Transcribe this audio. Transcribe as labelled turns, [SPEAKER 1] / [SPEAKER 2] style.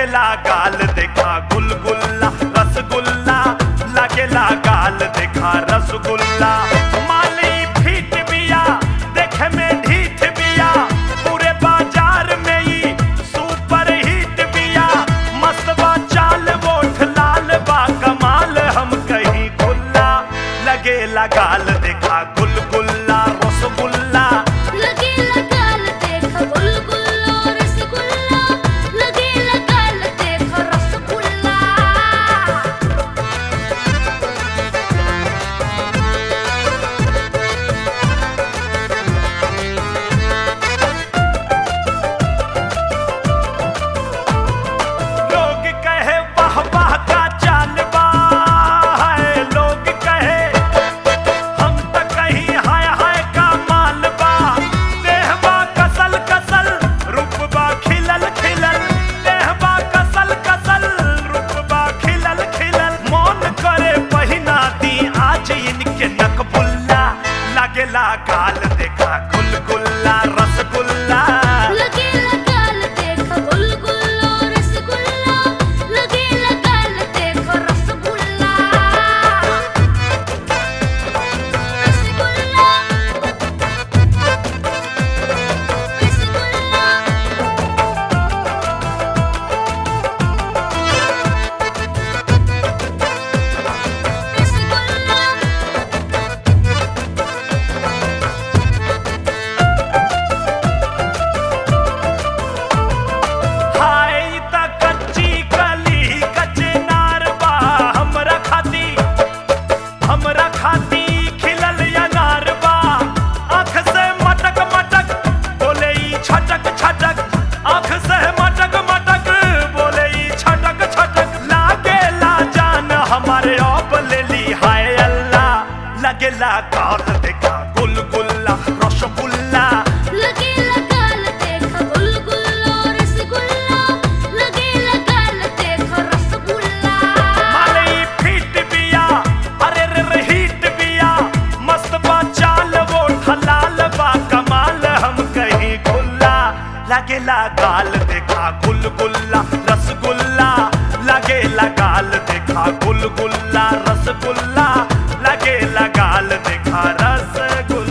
[SPEAKER 1] लगेला गाल देखा गुलगुल्ला रसगुल्ला लगेला गाल देखा रसगुल्ला माली फीट बिया देखे में ढीठ बिया पूरे बाजार में ही सुपर हिट बिया मस्त बा चाल वोट लाल बा कमाल हम कहीं गुल्ला लगेला गाल देखा गुलगुल्ला रसगुल्ला
[SPEAKER 2] लगेला गाल देख गुलगुल्ला रसगुल्ला लगेला गाल देख रसगुल्ला
[SPEAKER 1] लोग कहे वाह वाह का चाल बा है लोग कहे हम त कहीं हाय हाय का माल बा देहबा कसल कसल रूपबा खिलल खिलल देहबा कसल कसल रूपबा खिलल खिलल मौन करे पहिना दी आज इनके नकबुल्ला लगेला गाल देखा गुलगुल्ला रसगुल्ला
[SPEAKER 2] लगेला गाल देख गुलगुल्ला रसगुल्ला लगेला गाल देख रसगुल्ला रसगुल्ला रसगुल्ला रसगुल्ला
[SPEAKER 1] हाय त कच्ची कली कच्चे नार बा हमरा खाती हमरा खाती खिलल अनार बा आँख से मटक मटक बोले ई छटक छटक आँख से मटक मटक बोले ई छटक छटक लागेला जान हमारे आप ले ली हाय अल्लाह लगेला गाल देखा गुलगुल्ला रसगुल्ला
[SPEAKER 2] लगेला गाल देख गुलगुल्ला रसगुल्ला लगेला गाल देख रसगुल्ला
[SPEAKER 1] मालई फिट बिया अरे रे रे हिट बिया मस्त बा चाल वो हलाल बा कमाल हम कहीं गुल्ला लगेला गाल देखा गुलगुल्ला रसगुल्ला लगेला गाल देखा गुलगुल्ला रसगुल्ला लगेला गाल देखा रसगुल्ला